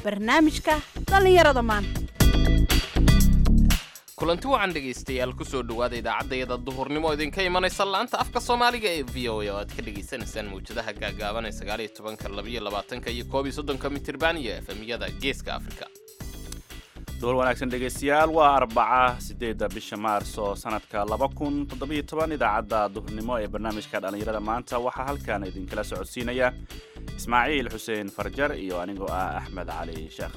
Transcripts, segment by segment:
barnaamijka dhallinyarada maanta kulanti wacan dhegaystayaal kusoo dhowaada idaacaddayada duhurnimo idinka imanaysa laanta afka soomaaliga ee v o a oo aad ka dhagaysanaysaan mawjadaha gaagaaban ee sagaaliyo tobanka labayo labaatanka iyo koob iyo soddonka mitirban iyo efemiyada geeska afrika duhur wanaagsan dhegaystayaal waa arbaca sideedda bisha maarso sanadka laba kun toddobiyo toban idaacadda duhurnimo ee barnaamijka dhallinyarada maanta waxaa halkan idinkala socodsiinaya ismaaciil xuseen farjar iyo anigoo ah axmed cali sheekh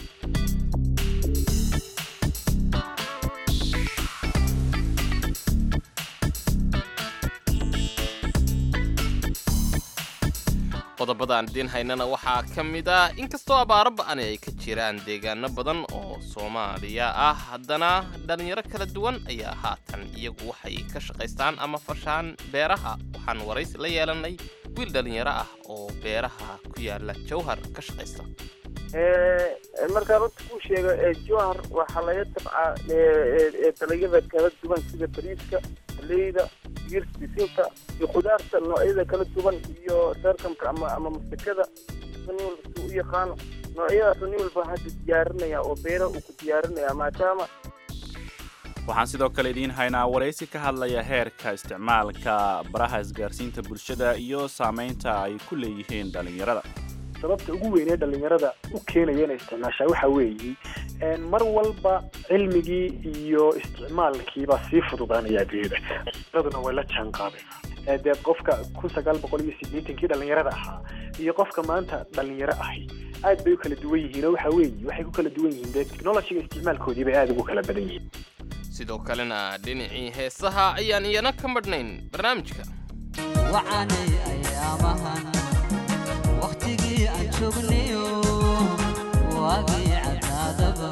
qodobada aan idiin haynana waxaa ka mid ah inkastoo abaaro ba'ani ay ka jiraan deegaano badan oo soomaaliya ah haddana dhallinyaro kala duwan ayaa haatan iyagu waxay ka shaqaystaan ama fashaan beeraha waxaan waraysi la yeelanay wiil dhallinyaro ah oo beeraha ku yaala jawhar ka shaqaysta markaan runta kuu sheego jowhar waxaa laga tabcaa dalagyada kala duwan sida bariiska haleyda digirta bisinka iyo khudaarta noocyada kala duwan iyo sarkamka ama ama masakada nin walba si u yaqaano noocyadaas nin walba hadda diyaarinaya oo beera uu ku diyaarinaya maadaama waxaan sidoo kale idiin haynaa waraysi ka hadlaya heerka isticmaalka baraha isgaarsiinta bulshada iyo saamaynta ay ku leeyihiin dhallinyarada sababta ugu weynee dhallinyarada u keenaya inay isticmaashaa waxaa weeye mar walba cilmigii iyo isticmaalkiibaa sii fududaanaya adduunyada dhallinyaraduna way la jaan qaadaysaa dee qofka kun sagaal boqol iyo siddeetankii dhallinyarada ahaa iyo qofka maanta dhallinyaro ahi aad bay u kala duwan yihiin oo waxaa weeye waxay ku kala duwan yihiin dee technologiga isticmaalkoodii bay aada ugu kala badan yihiin sidoo kalena dhinacii heesaha ayaan iyana ka madhnayn barnaamijka wacanay ayaamahan wakhtigii aan joognayo waagii cadaadaba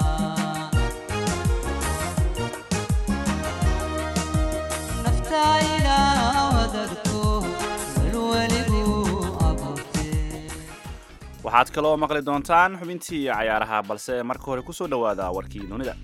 naftayna wadarko welweligu abuurtee waxaad kaloo maqli doontaan xubintii cayaaraha balse marka hore kusoo dhowaada warkii dunida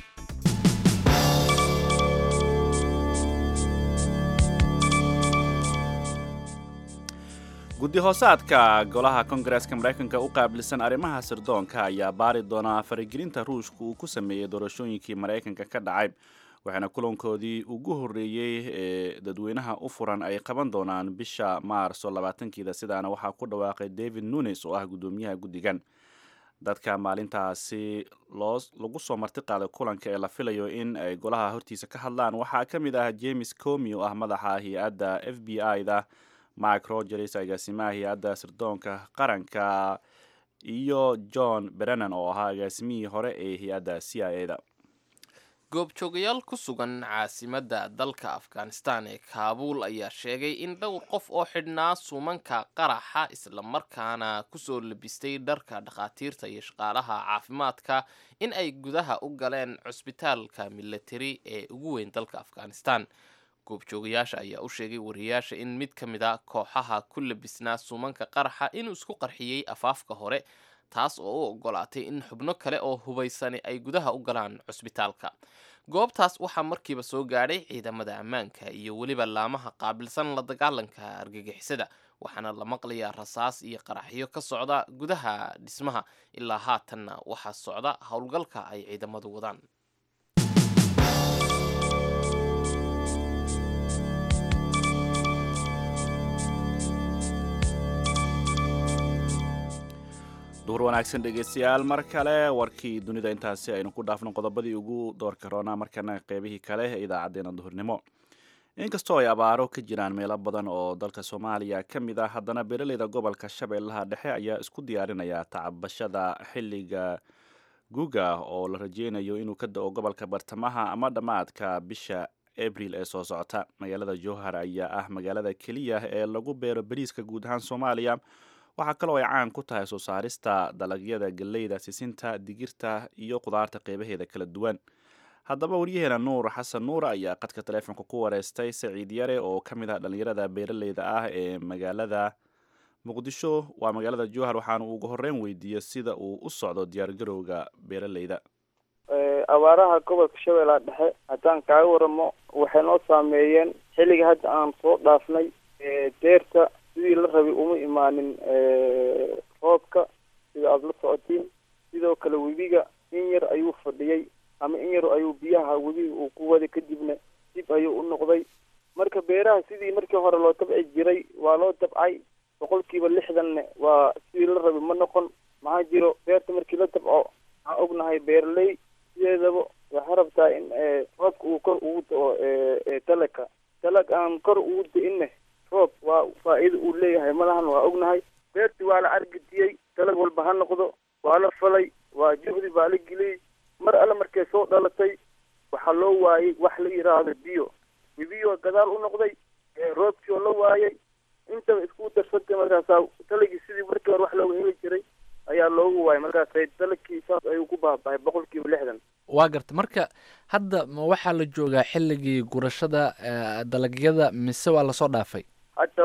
guddi hoosaadka golaha kongareeska maraykanka u qaabilsan arrimaha sirdoonka ayaa baari doonaa faragelinta ruushka uu ku sameeyey doorashooyinkii maraykanka ka dhacay waxaana kulankoodii ugu horreeyey ee dadweynaha u furan ay qaban doonaan bisha maarso labaatankeeda sidaana waxaa ku dhawaaqay david nunes oo ah guddoomiyaha guddigan dadka maalintaasi loo lagu soo marti qaaday kulanka ee la filayo in ay golaha hortiisa ka hadlaan waxaa ka mid ah james comi oo ah madaxa hay-adda f b i da mike rogers agaasimaha hay-adda sirdoonka qaranka iyo john brennan oo ahaa agaasimihii hore ee hay-adda c i a da goobjoogayaal ku sugan caasimadda dalka afghanistan ee kaabuul ayaa sheegay in dhowr qof oo xidhnaa suumanka qaraxa islamarkaana kusoo labistay dharka dhakhaatiirta iyo shaqaalaha caafimaadka in ay gudaha u galeen cusbitaalka milatari ee ugu weyn dalka afghanistan goobjoogayaasha ayaa u sheegay wariyaasha in mid ka mid a kooxaha ku labisnaa suumanka qaraxa inuu isku qarxiyey afaafka hore taas oo u ogolaatay in xubno kale oo hubaysani ay gudaha u galaan cusbitaalka goobtaas waxaa markiiba soo gaadhay ciidamada ammaanka iyo weliba laamaha qaabilsan la dagaalanka argagixisada waxaana la maqlayaa rasaas iyo qaraxyo ka socda gudaha dhismaha ilaa haatanna waxaa socda howlgalka ay ciidamadu wadaan duhur wanaagsan dhegeystayaal mar kale warkii dunida intaasi aynu ku dhaafno qodobadii ugu doorka roona markana qeybihii kale ee idaacadeena duhurnimo inkastoo ay abaaro ka jiraan meelo badan oo dalka soomaaliya ka mid ah haddana beeraleyda gobolka shabeellaha dhexe ayaa isku diyaarinaya tacabashada xilliga guga oo la rajeynayo inuu ka da-o gobolka bartamaha ama dhammaadka bisha abril ee soo socota magaalada jowhar ayaa ah magaalada keliya ee lagu beero bariiska guud ahaan soomaaliya waxaa kaloo ay caan ku tahay soo saarista dalagyada galleyda sisinta digirta iyo qudaarta qeybaheeda kala duwan haddaba waryaheena nuur xasan nuur ayaa qadka taleefonka ku wareystay saciid yare oo ka mid ah dhallinyarada beeraleyda ah ee magaalada muqdisho waa magaalada jowhar waxaana ugu horreyn weydiiyey sida uu u socdo diyaargarowga beeraleyda abaaraha gobolka shabeellaha dhexe haddaan kaaga waramo waxay noo saameeyeen xilliga hadda aan soo dhaafnay deerta sidii la rabay uma imaanin roobka sida aada la socotiin sidoo kale webiga in yar ayuu fadhiyey ama in yar ayuu biyaha webiga uu ku waday kadibna dib ayuu u noqday marka beeraha sidii markii hore loo tabci jiray waa loo tabcay boqolkiiba lixdanne waa sidii la rabay ma noqon maxaa jiro beerta markii la tabco waxaan ognahay beeraley sideedaba waxay rabtaa in roobka uu kor ugu da-o dalagka dalag aan kor ugu da-inne roob waa faa-iida uu leeyahay malahan waa ognahay beertii waa la argidiyey dalag walba ha noqdo waa la falay waa juhdi baa la geliyey mar alle markay soo dhalatay waxaa loo waayey wax la yidhaahdo biyo webiyo gadaal u noqday roobkii oo la waayey intaba isku darsantay markaasaa dalagii sidii markii hore wax looga heli jiray ayaa loogu waayay markaas dalagkii saas ayuu ku baabahay boqolkiiba lixdan waa garta marka hadda ma waxaa la joogaa xilligii gurashada dalagyada mise waa lasoo dhaafay hadda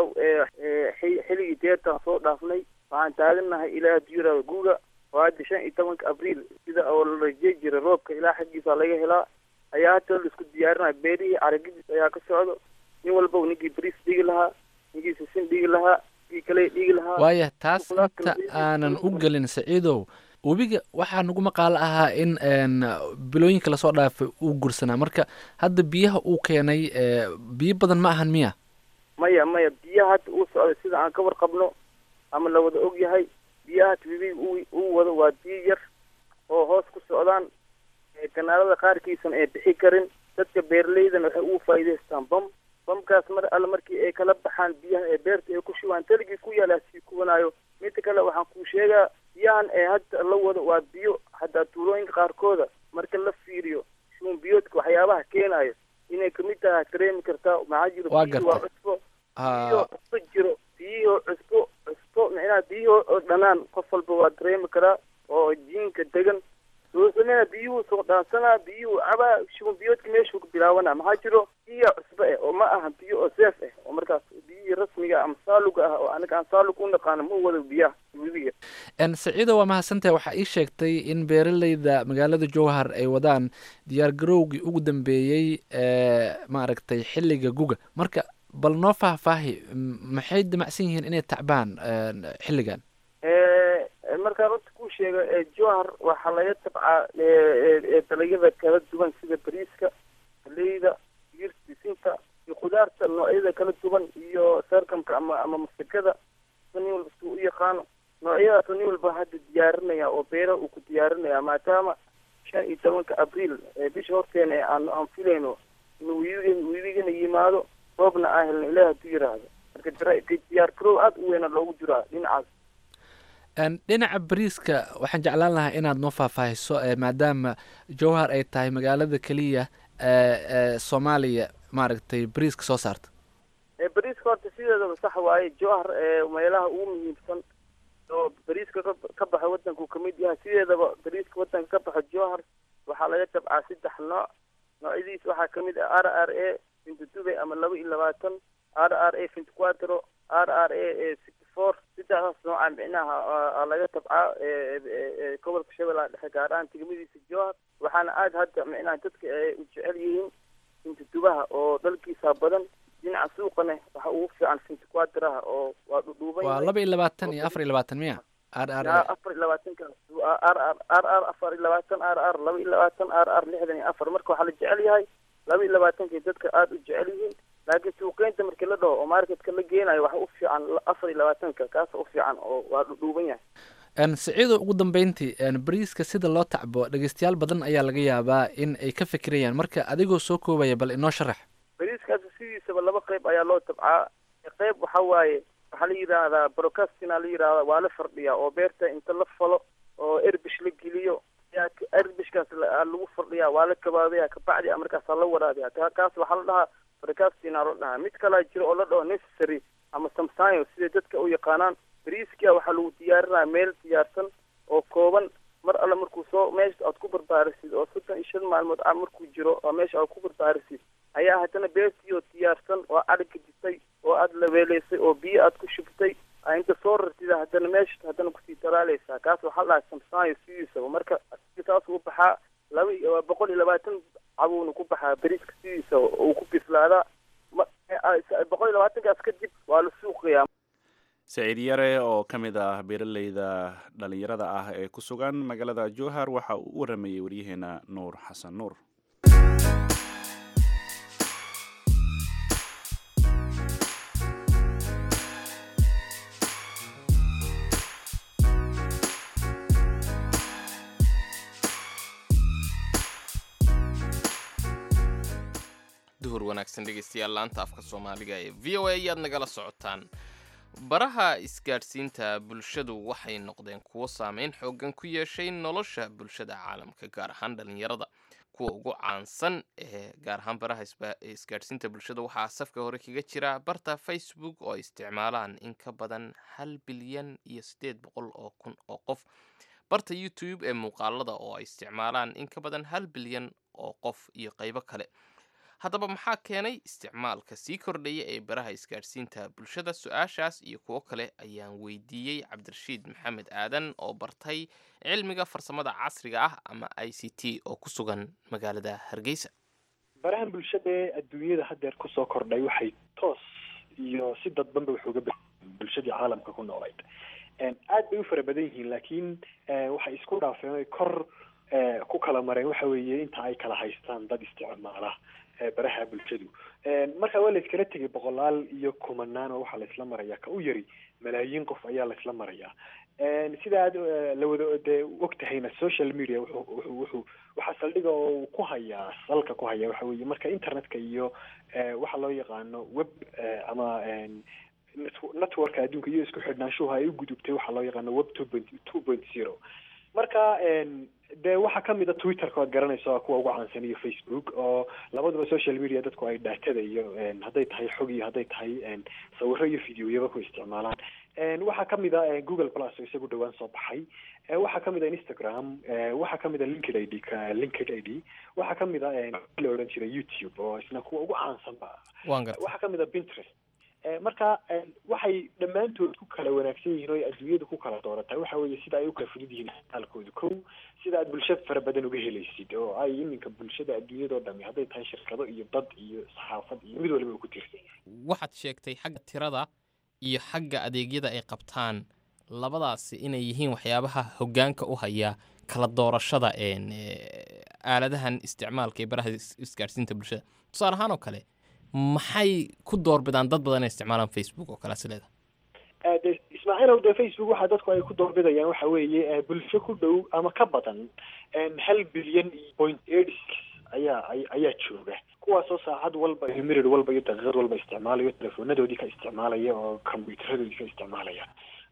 xilligii deertaan soo dhaafnay waxaan taaganahay ilaa hadduu yidhahdo guuga oo hadda shan iyo tobanka abriil sida oo la rajey jiray roobka ilaa xaggiisa laga helaa ayaa hadda laisku diyaarinaya beerihii caragidiis ayaa ka socdo nin walba ninkii bariis dhigi lahaa ninkii sisin dhigi lahaa ninkii kale dhigi lahaa waaya taas inta aanan u gelin saciidow webiga waxaa nagu maqaalo ahaa in bilooyinka lasoo dhaafay uu gursanaa marka hadda biyaha uu keenay biyo badan ma ahan miya maya maya biyaha hadda uu socday sida aan ka warqabno ama la wada og yahay biyaha hadda webiga uu uu wado waa biyo yar oo hoos ku socdaan kanaalada qaarkiisana ay bixi karin dadka beeraleydana waxay ugu faa'iidaystaan bam bamkaas mar alle markii ay kala baxaan biyaha ee beerta ay ku shubaan taligii ku yaala sii kubanaayo midda kale waxaan kuu sheegaa biyahan ee hadda la wado waa biyo haddaa tuulooyinka qaarkooda marka la fiiriyo shuun biyoodka waxyaabaha keenayo inay kamid tahay dareemi kartaa maxaa jiro Waa biyihii waa gartay. cusbo biyihii oo cusbo jiro biyihii oo cusbo cusbo micnaha biyihii oo dhanaan qof walba waa dareemi karaa oo jiinka degan soo sameyna biyuhu soo dhaansanaa biyuhu cabaa shuban biyoodka meeshuu ku bilaabanaa maxaa jiro biya cusbo ah oo ma aha biyo oo seef ah oo markaas biyihii rasmiga ama saaluga ah oo anaga aan saalug u naqaano ma wado biyaha webiga n saciido waa mahadsantahay waxaa ii sheegtay in beeraleyda magaalada jowhar ay wadaan diyaar garowgii ugu dambeeyey ee maaragtay xilliga guga marka bal noo faahfaahi m- maxay damacsan yihiin inay tacbaan een, xilligan Eh, markaan runta kuu sheego eh, jowhar waxaa laga tabcaa eh, eh, eh, dalagyada kala duwan sida bariiska galeyda digirta bisinka iyo khudaarta noocyada kala duwan iyo sarkamka ama ama masagada sida nin walba suu u yaqaano noocyadaas nin walba hadda diyaarinaya oo beeraha uu ku diyaarinaya maadaama shan iyo tobanka abriil ee bisha horteena ee aan aan filayno inuu wiigan wiigana yimaado roobna aan helno ilaah hadduu yiraahdo marka dira- diyaar garow aada u weyna loogu jiraa dhinacaas Een, dhinaca bariiska waxaan jeclaan lahaa inaad noo faahfaahiso ee maadaama jowhar ay tahay magaalada keliya ee ee soomaaliya maaragtay bariiska soo saarta ee bariiska horta sideedaba sax waaye jowhar ee meelaha ugu muhiimsan oo bariiska ka ka baxa wadanku kamid yahay sideedaba bariiska wadanka ka baxa jowhar waxaa laga tabcaa saddex nooc noocyadiis waxaa kamid ah r r a fintidube ama laba iyo labaatan r r a fintiquatro r r a e sixty four saddexdaas nooca micnaha aa- aa laga tabcaa ee ee- ee gobolka shabeellaha dhexe gaar ahaan tigmadiisa jowhar waxaana aada hadda micnaha dadka ay u jecel yihiin fintidubaha oo dalkiisa badan dhinaca suuqana waxa ugu fiican fintiquatraha oo waa dhudhuuban waa yahay laba iyo labaatan iyo afar iyo labaatan miya r r yaa afar iyo labaatanka r r r r afar iyo labaatan r r laba iyo labaatan r r lixdan iyo afar marka waxaa la jecel yahay laba iyo labaatankay dadka aada u jecel yihiin laakiin suuqeynta markii la dhaho oo marketka la geenayo waxa u fiican la- afar iyo labaatanka kaasa u fiican oo waa dhudhuuban yahay Een, saciido ugu dambeyntii een, bariiska sida loo tacbo dhegeystayaal badan ayaa laga yaabaa in ay ka fikirayaan marka adigoo soo koobaya bal inoo sharax bariiskaasi sidiisaba laba qayb ayaa loo tabcaa qayb waxa waaye waxaa la yidhaahdaa brocastina la yidhahdaa waa la fardhiyaa oo beerta inta la falo oo erbish la geliyo ayaa k- erbishkaas la- aa lagu fardhiyaa waa la kabaabaya kabacdi a markaasaa la waraabiya ka- kaas waxaa la dhahaa brocastina la dhahaa mid kalaa jiro oo la dhaho necessary ama samsayo sida dadka u yaqaanaan bariiskia waxaa lagu diyaarinaya meel diyaarsan oo kooban mar alle markuu soo meesha aad ku barbaarisid oo soddon iyo shan maalmood ah markuu jiro oo meesha aad ku barbaarisid ayaa haddana beertii oo diyaarsan oo adhigka jitay oo aada labeeleysay oo biyo aad ku shubtay aa inta soo rartida haddana meesha haddana kusii daraaleysaa kaas waxaa la dhahaa samsaayo sidiisaba marka asiga saas uu baxaa laba iyo waa boqol iyo labaatan cabuuna ku baxaa beriiska sidiisa uu ku bislaadaa ma- a- boqol iyo labaatankaas kadib waa la suuqayaa saciid yare oo ka mid ah beeraleyda dhalinyarada ah ee ku sugan magaalada jowhar waxa uu u waramayey waryaheena nuur xasan nuur duhur wanaagsan dhegeystayaal laanta afka soomaaliga ee v o a ayaad nagala socotaan baraha isgaadhsiinta bulshadu waxay noqdeen kuwo saameyn xoogan ku yeeshay nolosha bulshada caalamka gaar ahaan dhalinyarada kuwa ugu caansan ee gaar ahaan baraha isba- isgaadhsiinta bulshada waxaa safka hore kaga jira barta facebook oo ay isticmaalaan in ka badan hal bilyan iyo siddeed boqol oo kun oo qof barta youtube ee muuqaalada oo ay isticmaalaan in ka badan hal bilyan oo qof iyo qaybo kale haddaba maxaa keenay isticmaalka sii kordhaya ee baraha isgaadhsiinta bulshada su-aashaas iyo kuwo kale ayaan weydiiyey cabdirashiid maxamed aadan oo bartay cilmiga farsamada casriga ah ama i c t oo ku sugan magaalada hargeysa barahan bulshada ee adduunyada haddeer kusoo kordhay waxay toos iyo si dadbanba wax uga beddeleen bulshadii caalamka ku noolayd aad bay u fara badan yihiin laakiin eh, waxay isku dhaafeen oy kor eh, ku kala mareen waxa weeye inta ay kala haystaan dad isticmaala eh, baraha bulshadu marka waa la iskala tegay boqolaal iyo kumanaan oo waxaa la isla marayaa ka u yari malaayiin qof ayaa la isla marayaa sida aad eh, la wada dee og tahayna social media wuxuu wuxuu wuxuu waxaa saldhiga oo uu ku hayaa salka ku haya waxa weeye marka internetka iyo eh, waxa loo yaqaano web eh, ama en, net- networka adduunka iyo isku xidhnaanshuhu ay u gudubtay waxaa loo yaqaano web two point two point zero marka en, dee waxaa kamid a twitterka oad garanayso kuwa ugu caansan iyo facebook oo labaduba social media dadku ay dhaatada iyo en, hadday tahay xog iyo hadday tahay en, sawiro iyo videoyaba ku isticmaalaan En, waxaa kamid a eh, google plus oo isagu dhowaan soo baxay Eh, waxaa kamid a instagram eh, waxaa kamid a linked id ka linked id waxaa kamid a en, la odhan jiray youtube oo isna kuwa ugu caansanba waan gartay waxaa kamid a pinterest Eh, marka eh, waxay dhammaantood ku kala wanaagsan yihiin oo ay adduunyada ku kala doorataa waxa weeye sida ay u kala fudud yihiin isticmaalkooda kow sida aad bulsho fara badan uga helaysid oo ay iminka bulshada adduunyadao dhami hadday tahay shirkado iyo dad iyo saxaafad iyo mid waliba uu ku tiirsan waxaad sheegtay xagga tirada iyo xagga adeegyada ay qabtaan labadaasi inay yihiin waxyaabaha hoggaanka u haya kala doorashada een, eh, aaladahan isticmaalka ee baraha is- isgaadhsiinta bulshada tusaale ahaan oo kale maxay ku doorbidaan dad badan inay isticmaalaan facebook oo kale sileeda Eh, de ismaaciilow dee facebook waxaa dadku ay ku doorbidayaan waxa weeye eh, bulsho ku dhow ama ka badan en, hal bilyan iyo point eight six ayaa ay- ayaa jooga kuwaasoo saacad walba iyo mirir walba iyo daqiiqad walba isticmaalayo telefonadoodii ka isticmaalaya oo kombuyuutaradoodii ka isticmaalaya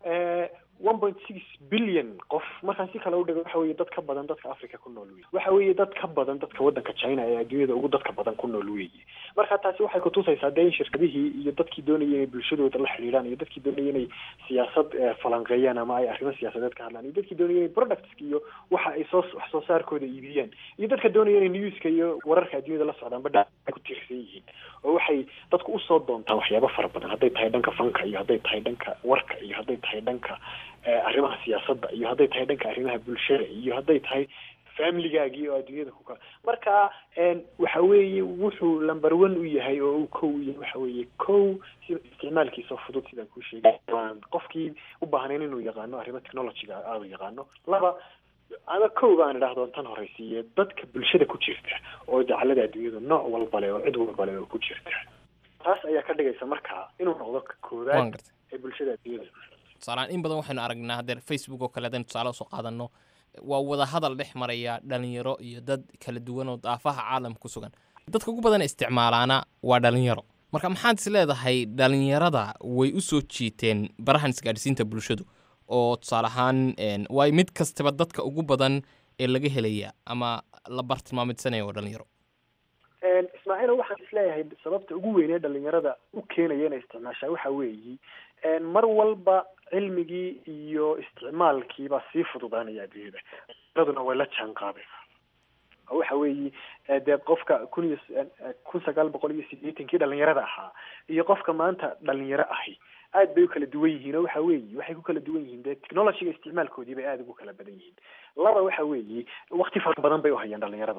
one point six billion qof markaan si kale u dhigo waxa weeye dad ka badan dadka africa ku nool wey waxa weeye dad ka badan dadka waddanka china ee adduunyada ugu dadka badan ku nool weeye marka taasi waxay kutusaysaa dee in shirkadihii iyo dadkii doonaya inay bulshadooda la xidhiidhaan iyo dadkii doonaya inay siyaasad eh, falanqeeyaan ama ay arrimo siyaasadeed ka hadlaan iyo dadkii doonaya inay productska iyo waxa ay soo wax soo saarkooda iibiyaan iyo dadka doonaya inay newska iyo wararka adduunyada la socdaan badha ay ku tiirsan yihiin oo waxay dadku usoo doontaan waxyaabo fara badan hadday tahay dhanka fanka iyo hadday tahay dhanka warka iyo hadday tahay dhanka eh, arrimaha siyaasadda iyo hadday tahay dhanka arrimaha bulshada iyo hadday tahay familigaagii oo adduunyada ku kala marka en, waxa weeye wuxuu number one u yahay oo uu kow u yahay waxa weeye kow sida isticmaalkiisa fudud sidaan kuu sheegay waan qofkii u baahnayn inuu yaqaano arrimo technologyga aanu yaqaano laba ama kow baan idhaahdo tan horeysiiye dadka bulshada ku jirta oo dacalada adduunyada nooc walba leh oo cid walba leh oo ku jirta taas ayaa ka dhigaysa marka inuu noqdo ka waan koowaad gartay ee bulshada adduunyada tusaalehaan in badan waxaynu aragnaa hadeer facebook oo kale haddaynu tusaale usoo qaadanno waa wada hadal dhex maraya dhalinyaro iyo dad kala duwan oo daafaha caalamka ku sugan dadka ugu badan ee isticmaalaana waa dhalinyaro marka maxaad is leedahay dhalinyarada way u soo jiiteen barahan isgaadhsiinta bulshadu oo tusaale ahaan een, waay mid kastaba dadka ugu badan ee laga helaya ama la bartilmaamidsanaya waa dhalinyaro En, ismaaciilo waxaan isleeyahay sababta ugu weyn ee dhalinyarada u keenaya inay isticmaashaa waxa weeye en, mar walba cilmigii iyo isticmaalkiibaa sii fududaanaya adduunyada dhalinyaraduna way la jaan qaadaysaa oo waxa weeye eh, dee qofka kun iyo s- eh, kun sagaal boqol iyo sideetankii dhalinyarada ahaa iyo qofka maanta dhalinyaro ahi aad bay u kala duwan yihiin oo waxa weeye waxay ku kala duwan yihiin dee technologyga isticmaalkoodii bay aada ugu kala badan yihiin laba waxa weeye wakti fara badan bay u hayaan dhalinyaradu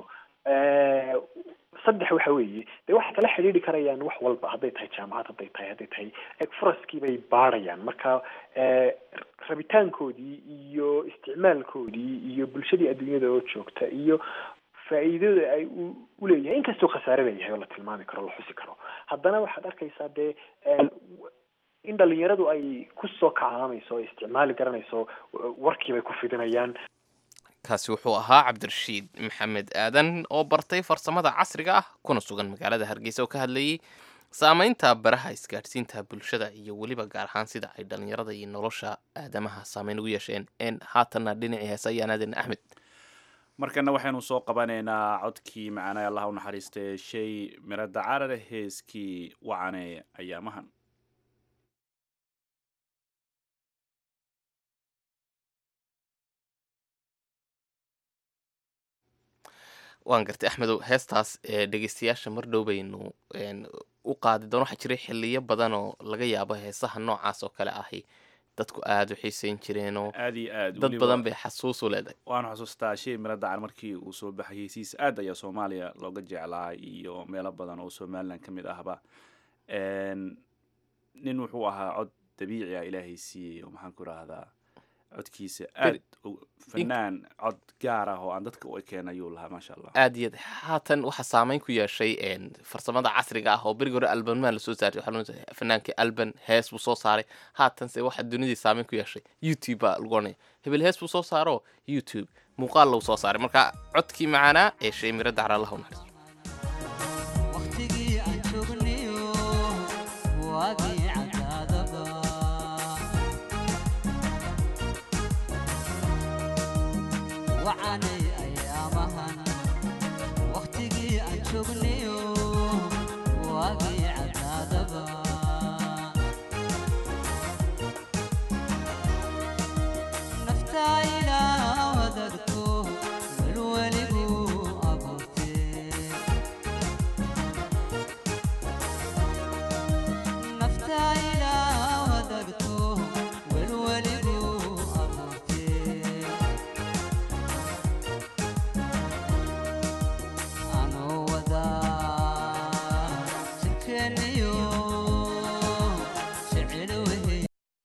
Eh, saddex waxa weeye dee waxay kala xidhiidhi karayaan wax walba hadday tahay jaamacad hadday tahay hadday tahay eg furaskii bay baarayaan marka eh, rabitaankoodii iyo isticmaalkoodii iyo bulshadii adduunyada oo joogta iyo faa'iidada ay u uleeyahay inkastoo khasaare leeyahay oo la tilmaami karo la xusi karo haddana waxaad arkaysaa dee eh, in dhalinyaradu ay kusoo kacaamayso ay isticmaali garanayso warkii bay ku fidinayaan kaasi wuxuu ahaa cabdirashiid maxamed aadan oo bartay farsamada casriga ah kuna sugan magaalada hargeysa oo ka hadlayay saameynta baraha isgaadhsiinta bulshada iyo weliba gaar ahaan sida ay dhalinyarada iyo nolosha aadamaha saameyn ugu yeesheen n haatanna dhinacii heese ayaan aadan axmed markana waxaynu soo qabanaynaa codkii macaanay allah u naxariistay shay mirada carare heeskii wacane ayaamahan waan gartay axmedow heestaas ee dhegeystayaasha mar dhow baynu een, u qaadi doon waxaa jiray xiliyo badan oo laga yaabo heesaha noocaas oo kale ahi dadku aada u xiiseyn jireenoo aad iyo aad dad badan bay xasuus u leedahay waanu xasuustaa shay mirada car markii uu soo baxay heysiisa aad ayaa soomaaliya looga jeclaa iyo meelo badan oo somalilan ka mid ahba Een, nin wuxuu ahaa cod dabiici ah ilaahay siiyey oo maxaan ku rahdaa codkiisa aad u- fanaan cod gaar ah oo aan dadka u ekeen ayuu lahaa maasha allah aad iyo aad haatan waxaa saameyn ku yeeshay een, farsamada casriga ah oo berigi hore albanmaa lasoo saaray waxaa loo jeedaa fanaankii alban hees buu soo saaray haatanse waxaa dunidii saameyn ku yeeshay youtube baa lagu oranaya hebel hees buu soo saaro youtube muuqaal lagu soo saaray marka codkii macaanaa ee shay mirada cara allah u naxariisto waqtigii aan joognayo waagii cadaadaba wacanay ayaamahan waqtigii aan joognayo waagii cadaadaba naftaa ilaa wadagto welweligu abuurtee naftaa ilaa wadagto welweligu abuurtee anoo wadaa jidkeeniyo jecel wehey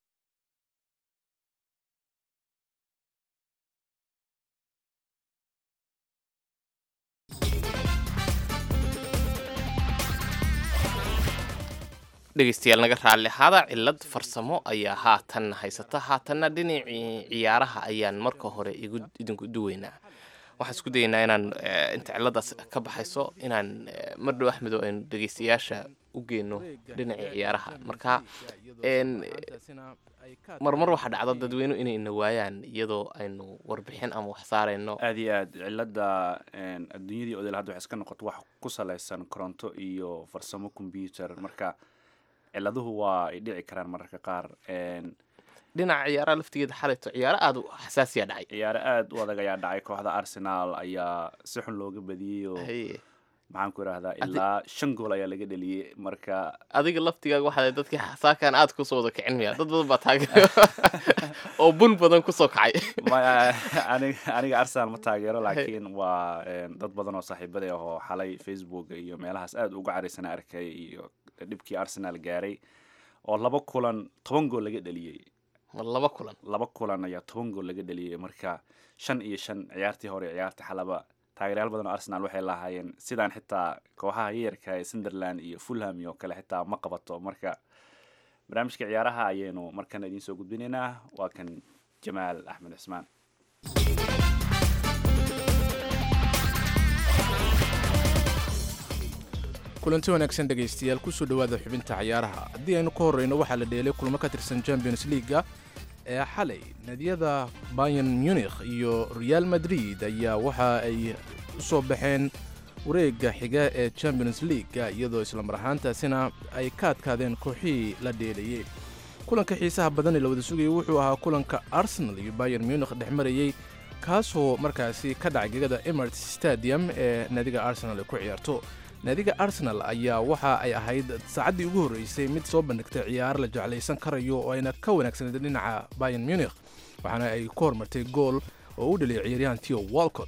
dhegeystayaal naga raalli ahaada cilad farsamo ayaa haatan haysata haatanna dhinacii ciyaaraha ayaan marka hore igu idinku duweynaa waxaan isku dayeynaa inaan eh, inta ciladaas ka baxayso inaan eh, mar dhow axmedo aynu dhegeystayaasha u geyno dhinacii ciyaaraha marka een, marmar waxaa dhacda dadweynu inay na waayaan iyadoo aynu warbixin ama wax saarayno aad iyo aad cilada een, adduunyadii odel hadda waxay iska noqoto wax ku salaysan koronto iyo farsamo computer marka ciladuhu waa ay dhici karaan mararka qaar Een, dhinaca ciyaaraha laftigeeda xalayto ciyaaro aada u xasaasiya dhacay ciyaaro aad u adag ayaa dhacay kooxda arsenal ayaa si xun looga badiyey oo Haye. maxaan ku idhahdaa Adi- ilaa shan gool ayaa laga dheliyey marka adiga laftigaaga waxaa dadkii xasaakan aad kusoo wada kicin maya dad badan baa taageer oo bun badan kusoo kacay ma- aniga aniga arsenal ma taageero laakiin waa een, dad badan oo saaxiibada ah oo xalay facebook iyo meelahaas aad uga caraysana arkay iyo dhibkii arsenal gaaray oo laba kulan toban gool laga dheliyey ma laba kulan laba kulan ayaa toban gool laga dheliyey marka shan iyo shan ciyaartii hore iyo ciyaartii xalaba taageeryaal badan oo arsenal waxay lahaayeen sidaan xitaa kooxaha yayarka ee sunderland iyo fulham iyo kale xitaa ma qabato marka barnaamijka ciyaaraha ayaynu markana idiin soo gudbinaynaa waa kan jamaal axmed cismaan kulanti wanaagsan dhegaystayaal kusoo dhowaada xubinta ciyaaraha haddii aynu ka horreyno waxaa la dheelay kulamo ka tirsan champions leaga ee xalay naadiyada bayan munich iyo real madrid ayaa waxa ay u soo baxeen wareegga xiga ee champions leaga iyadoo islamar ahaantaasina ay ka adkaadeen kooxihii la dheelayey kulanka xiisaha badan ee la wada sugayay wuxuu ahaa kulanka arsenal iyo bayan munich dhex marayey kaasoo markaasi ka dhacay gegada emirates stadium ee naadiga arsenal ay ku ciyaarto naadiga arsenal ayaa waxa ay ahayd saacaddii ugu horreysay mid soo bandhigtay ciyaar la jeclaysan karayo oo ayna ka wanaagsaneed dhinaca bayan munich waxaana ay ku hormartay gool oo u dhaliyay ciyaaryahan tio walcott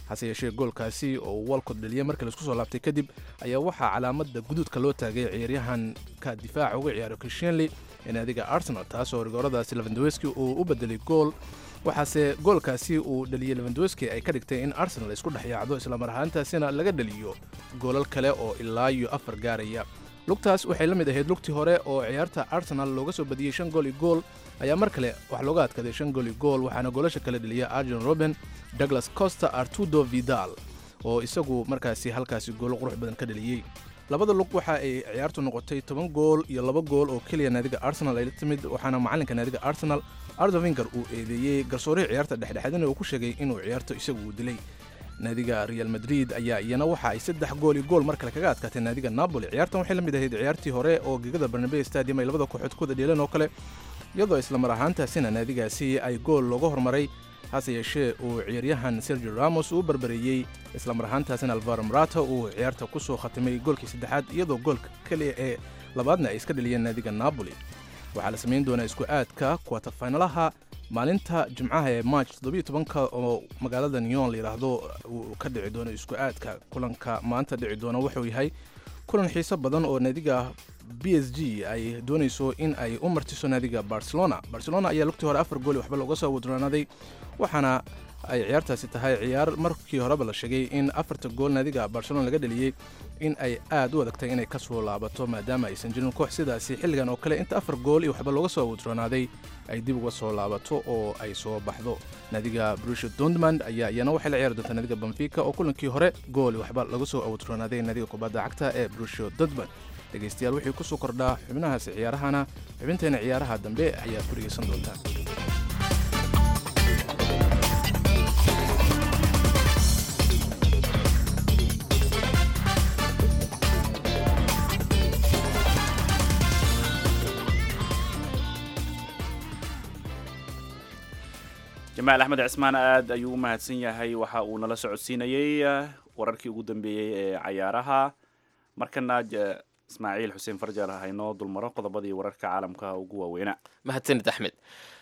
hase yeeshee goolkaasi oo walcott dhaliyay markii laisku soo laabtay kadib ayaa waxaa calaamada guduudka loo taagay ciyaaryahanka difaaca uga ciyaaro krishenley ee naadiga arsenal taasoo rigooradaasi levandowski uu u bedelay gool waxaase goolkaasi uu dhaliyey levandowski ay ka dhigtay in arsenal isku dhex yaacdo islamar ahaantaasina laga dhaliyo goolal kale oo ilaa iyo afar gaaraya lugtaas waxay la mid ahayd lugtii hore oo ciyaarta arsenal looga soo badiyey shan gool iyo gool ayaa mar kale wax looga adkaday shan gool iyo gool waxaana goolasha kale dhaliya arjen roben douglas costa artudo vidal oo isagu markaasi halkaasi goolo qurux badan ka dhaliyey labada lug waxa ay ciyaartu noqotay toban gool iyo laba gool oo keliya naadiga arsenal ay la timid waxaana macalinka naadiga arsenal ardovinger uu eedeeyey garsoorihii ciyaarta dhexdhexaadina uu ku sheegay inuu ciyaarto isagu uu dilay naadiga real madrid ayaa iyana waxa ay saddex gool iyo gool mar kale kaga adkaatay naadiga napoli ciyaartan waxay la mid ahayd ciyaartii hore oo gegada barnabe stadium ay labada kooxood ku wada dheeleen oo kale iyadoo islamar ahaantaasina naadigaasi ay gool looga hormaray hase yeeshee uu ciyaaryahan sergio ramos uu barbareeyey islamar ahaantaasina alvaro marata uu ciyaarta ku soo khatimay goolkii saddexaad iyadoo goolka keliya ee labaadna ay iska dhaliyeen naadiga napoli waxaa la samayn doonaa isku aadka kuwatafaynalaha maalinta jimcaha ee march todobiyotobanka oo magaalada nyon la yidhaahdo uu ka dhici doono isku aadka kulanka maanta dhici doona wuxuu yahay kulan xiiso badan oo naadiga b s g ay doonayso in ay u martiso naadiga barcelona barcelona ayaa lugtii hore afar gool waxba looga soo wadroonaaday waxaana ay ciyaartaasi tahay ciyaar markii horeba la sheegay in afarta gool naadiga barcelona laga dhaliyey in ay aad u adagtay inay ka soo laabato maadaama aysan jirin koox sidaasi xilligan oo kale inta afar gool iyo waxba looga soo wadroonaaday ay dib uga soo laabato oo ay soo baxdo naadiga brusha dortmund ayaa iyana waxay la ciyaari doontaa naadiga benfica oo kulankii hore gool iyo waxba laga soo wadroonaaday naadiga kubadda cagta ee brusha dortmund dhegaystayaal wixii ku soo kordhaa xubnahaasi ciyaarahana xubinteena ciyaaraha dambe ayaad ku dhegaysan doontaa jamaal axmed cismaan aad ayuu u mahadsan yahay waxa uu nala socodsiinayey wararkii ugu dambeeyey ee cayaaraha markana ismaaciil xuseen farjar haynoo dulmaro qodobadii wararka caalamka ugu waaweynaa mahadsanid axmed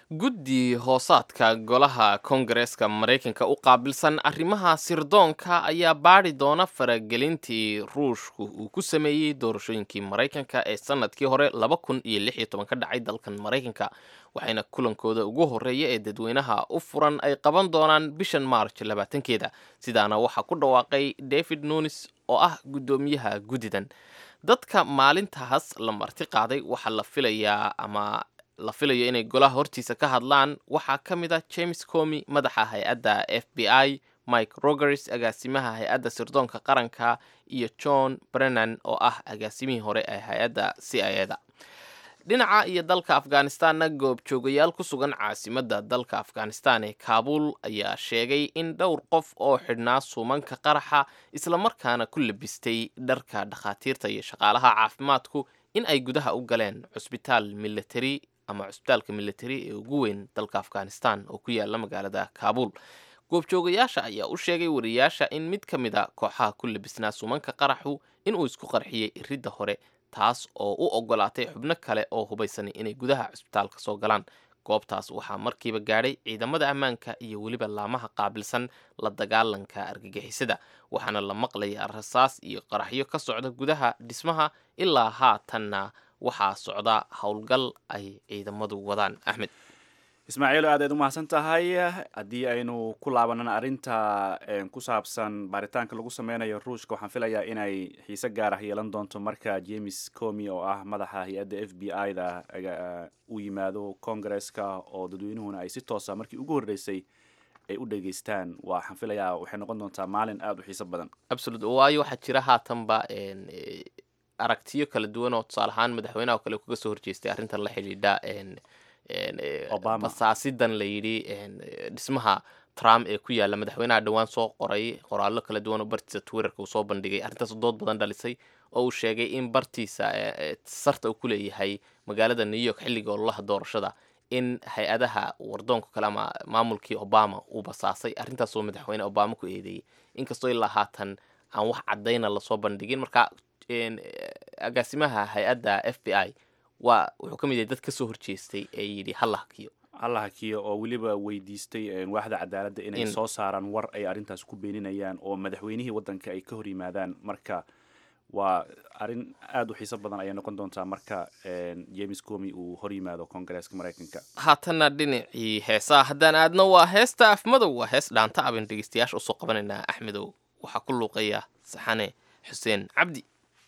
guddi hoosaadka golaha kongareeska maraykanka u qaabilsan arrimaha sirdoonka ayaa baadhi doona faragelintii ruushku uu ku sameeyey doorashooyinkii maraykanka ee sanadkii hore laba kun iyo lix iyo toban ka dhacay dalkan maraykanka waxayna kulankooda ugu horreeya ee dadweynaha u furan ay qaban doonaan bishan maarch labaatankeeda sidaana waxaa ku dhawaaqay david nunis oo ah guddoomiyaha guddidan dadka maalintaas la marti qaaday waxaa la filayaa ama la filayo inay golaha hortiisa ka hadlaan waxaa ka mid ah james comi madaxa hay-adda f b i mike rogers agaasimaha hay-adda sirdoonka qaranka iyo john brennan oo ah agaasimihii hore ee hay-adda c i eda dhinaca iyo dalka afghanistanna goobjoogayaal ku sugan caasimadda dalka afghanistan ee kaabul ayaa sheegay in dhowr qof oo xidhnaa suumanka qaraxa islamarkaana ku labistay dharka dhakhaatiirta iyo shaqaalaha caafimaadku in ay gudaha u galeen cusbitaal military ama cusbitaalka military ee ugu weyn dalka afghanistan oo ku yaala magaalada kaabul goobjoogayaasha ayaa u sheegay wariyaasha in mid ka mid a kooxaha ku labisnaa suumanka qaraxu inuu isku qarxiyey iridda hore taas oo u ogolaatay xubno kale oo hubaysanay inay gudaha cusbitaalka soo galaan goobtaas waxaa markiiba gaadhay ciidamada ammaanka iyo weliba laamaha qaabilsan la dagaalanka argagixisada waxaana la maqlayaa rasaas iyo qaraxyo ka socda gudaha dhismaha ilaa haatanna waxaa socda howlgal ay ciidamadu wadaan axmed ismaaciil aad aad u mahadsan tahay haddii aynu ku laabanana arrinta ku saabsan baaritaanka lagu sameynayo ruushka waxaan filayaa inay xiise gaar ah yeelan doonto marka james comi oo ah madaxa hay-adda f b i da u yimaado congaresska oo dadweynuhuna ay si toosa markii ugu horreysay ay u dhegeystaan waxaan filayaa waxay noqon doontaa maalin aada u xiiso badan absolut waayo waxaa jira haatanba aragtiyo kala duwan oo tusaale ahaan madaxweynaha oo kale kaga soo horjeestay arrintan la xidhiidha Obama. basaasidan la yidhi dhismaha trump ee ku yaala madaxweynaha dhowaan soo qoray qoraallo kala duwan oo bartiisa twitterka uu soo bandhigay arrintaas dood badan dhalisay oo uu sheegay in bartiisa sarta uu ku leeyahay magaalada new york xilliga ololaha doorashada in hay-adaha wardoonka kale ama maamulkii obama uu basaasay arrintaasoo madaxweyne obama ku eedeeyey inkastoo ilaa haatan aan wax caddayna lasoo bandhigin marka agaasimaha hay-adda f b i waa wuxuu ka mid yahay dad ka soo horjeestay ee yidhi halla hakiyo allah hakiya oo weliba weydiistay een, waaxda cadaaladda inay In- soo saaraan war ay arrintaas ku beeninayaan oo madaxweynihii waddanka ay ka hor yimaadaan marka waa arrin aada u xiiso badan ayay noqon doontaa marka een, james comi uu hor yimaado koongareeska maraykanka haatanna dhinacii heesaha haddaan aadno waa heesta afmadow waa hees dhaanta abin dhegeystayaasha usoo qabanaynaa axmedow waxaa ku luuqaya saxane xuseen cabdi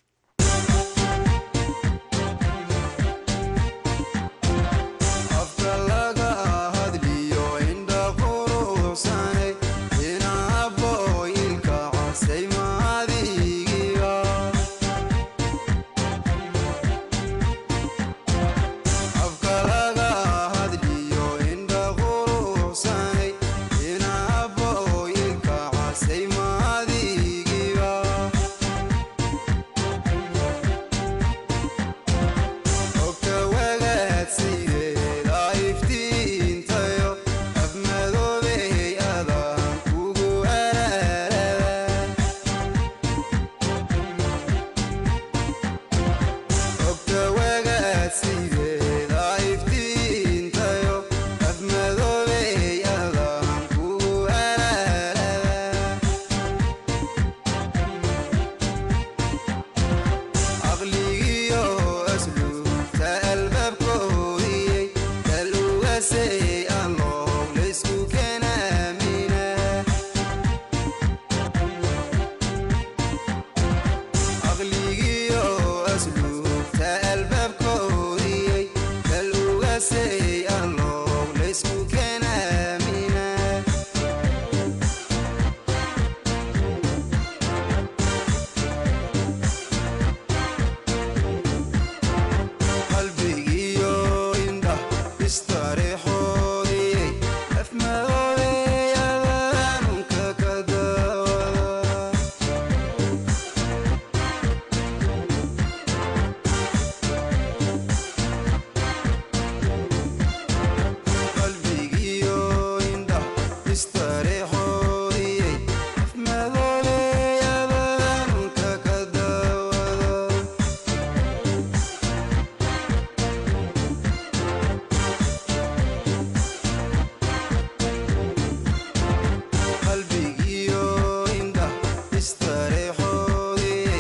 afka laga hadliyo indha quruxsanay inaaboyilka casay maadigiga afka laga hadliyo indha quruxsanay inaaboyilka casay maadigiga ogta wagaad sideeda iftiintayo afmadoobey adaan kugu araarada ogta wagaad sideeda iftiintayo afmadoobey adaan kugu araarada caqligiyo asluubta albaabkoodiyey dal ugasay alloob laysku keenaamina caqligiyo asluubta albaabkoodiyey dal ugasay alloob laysku keenaamina qalbigiyo indhah istareexoodiyey afmadoobeyadaanunka ka daawada qalbigiyo indhah istareexoodiyey afmadoobeyadaanunka ka daawada qalbigiyo indhah istareexoodiyey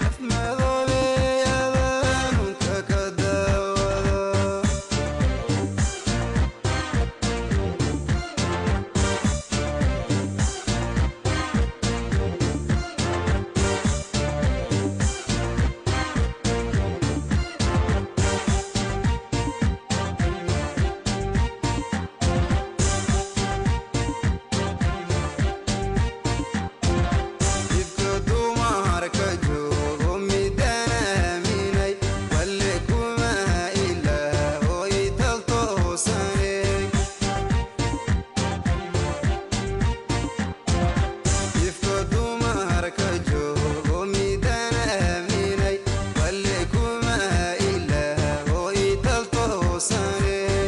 afmadoobeyadaanunka ka daawada ifka dumarka joogo midaan aaminay walle kuma ilaahoy taltoosaney ifka dumarka joogo midaan aaminay walle kuma ilaahoy taltoosaney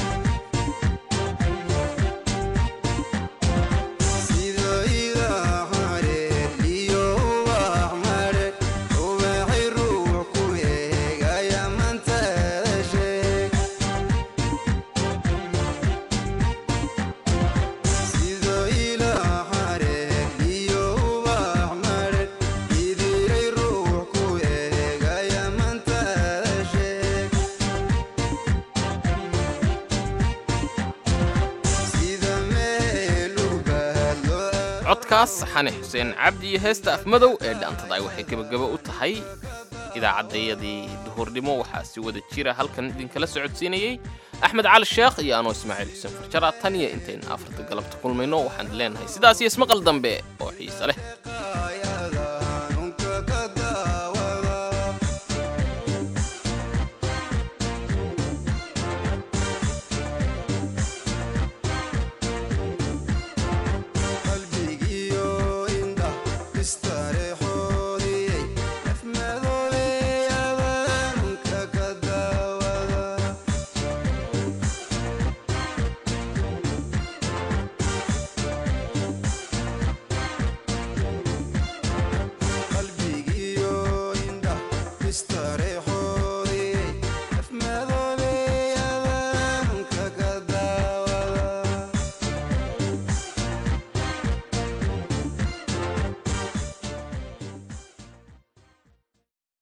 sida idaa xareed iyo ubax madhe ubaxay ruux ku eegaya mantada sheeg sida ilaa xareed iyo ubax madhe idiray ruux ku eegaya mantada sheeg sida meel u bahadlo codkaas saxane xuseen cabdi iyo heesta afmadow ee dhaantada ay waxay gebagaba u tahay idaacaddayadii duhurnimo waxaa si wada jira halkan idinkala socodsiinayey axmed cali sheekh iyo anoo ismaaciil xuseen farjara tan iyo intayn afarta galabta kulmayno waxaan leenahay sidaas iyo ismaqal dambe oo xiise leh